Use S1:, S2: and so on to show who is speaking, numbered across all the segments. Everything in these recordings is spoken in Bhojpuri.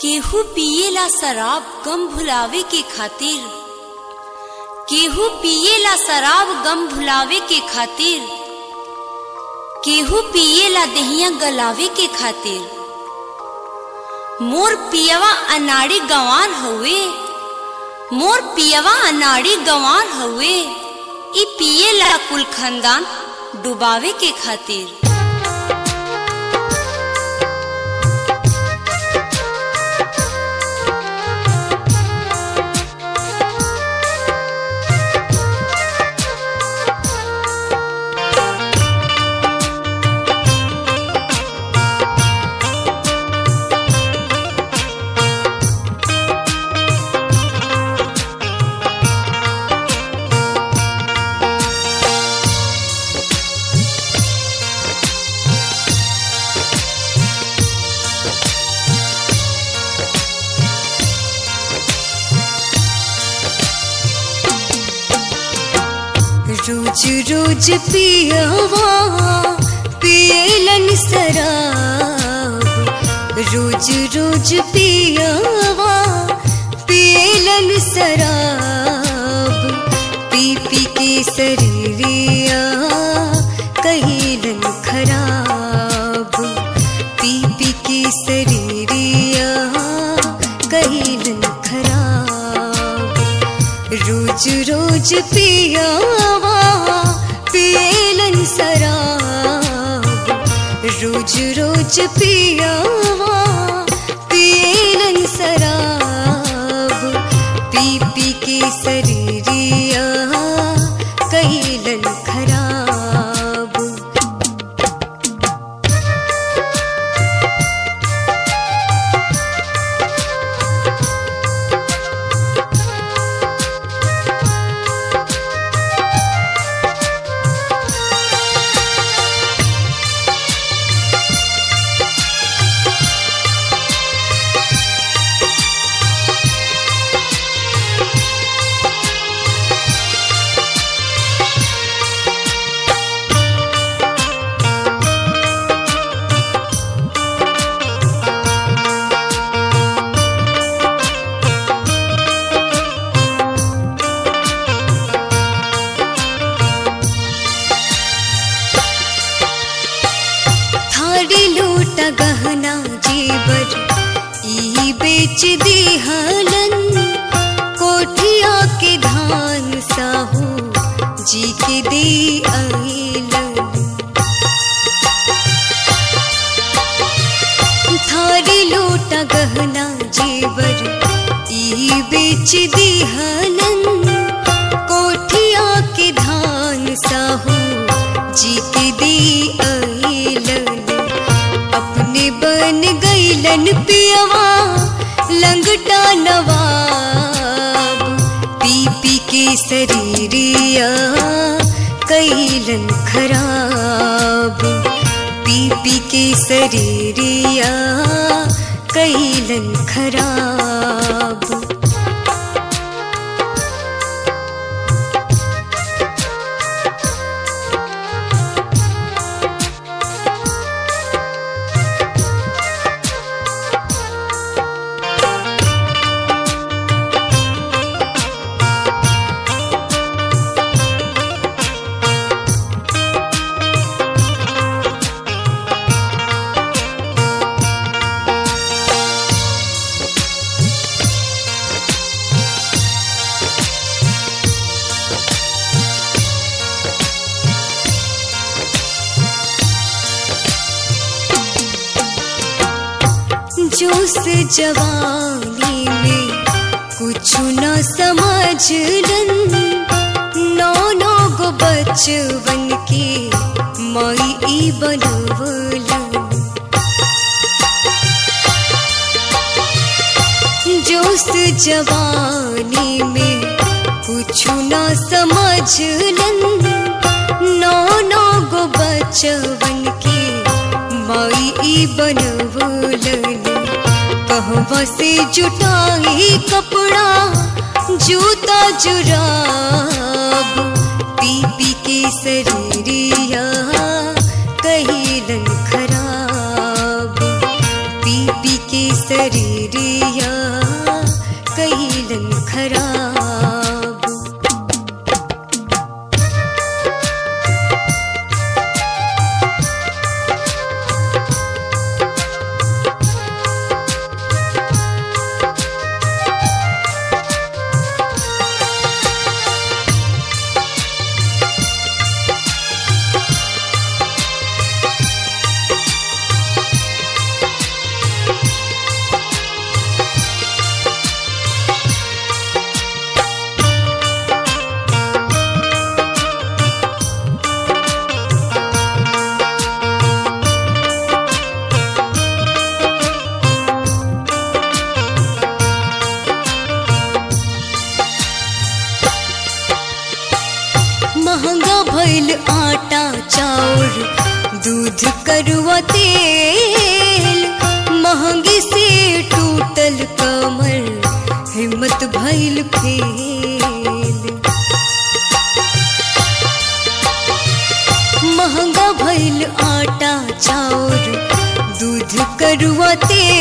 S1: केहू पिएला शराब गम भुलावे के खातिर केहू पिएला शराब गम भुलावे के खातिर केहू पिएला दहिया गलावे के खातिर मोर पियवा अनाड़ी गंवार हउए मोर पियवा अनाड़ी गंवार हउए ई पिएला कुल खानदान डुबावे के खातिर
S2: रोज रोज पियवा पियलन शराब रोज रोज पियवा पियलन शराब पी पी के शरीरिया कहिलन खराब पी पी के शरीरिया कहिलन खराब रोज रोज पियावा पियलन शराब रोज रोज पियावा पियलन शराब पी पी के शरीरिया कहिलन खराब थारी लूट गहना जेवर ई बेच दिहलन कोठिया के धान साहू जी के दे अइलन थारी लूट गहना जेवर ई बेच दिहलन कोठिया के धान साहू जी के दे अइलन अपने बन गईलन पियवा लंगटा नवाब पी पी के शरीरिया कैलन खराब पी पी के शरीरिया कैलन खराब जोश जवानी में कुछ न समझलन नौ नौ गो बचवन के मई ई बनवलन जोश जवानी में कुछ न समझलन नौ नौ गो बचवन के मई ई बनवलन कहवा से जुटाई कपड़ा जूता जुराब पी पी के शरीरिया कहिलन खराब पी पी के शरीरिया चाउर दूध करुआ तेल महंगी से टूटल कमर हिम्मत भइल फेल महंगा भइल आटा चाउर दूध करुआ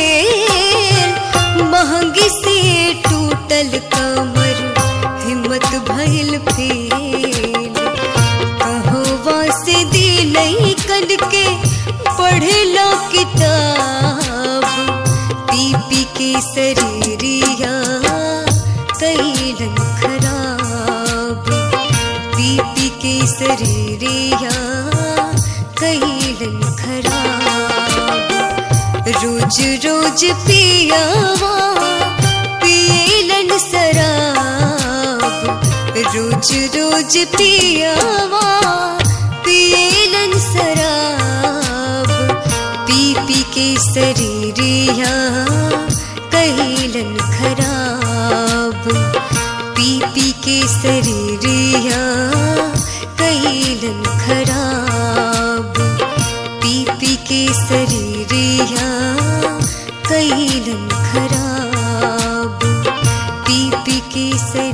S2: तेल महंगी से टूटल कमर हिम्मत भइल फेल कहवा से दिलई कल के पढ़ेला किताब पी पी के शरीरिया कैलन खराब पी पी के शरीरिया कैलन खराब रोज रोज पियावा पियलन शराब रोज रोज पियावा पियलन शराब पी पी के शरीरिया कैलन खराब पी पी के शरीरिया कैलन खराब पी पी के शरीरिया कैलन खराब पी पी के शरीर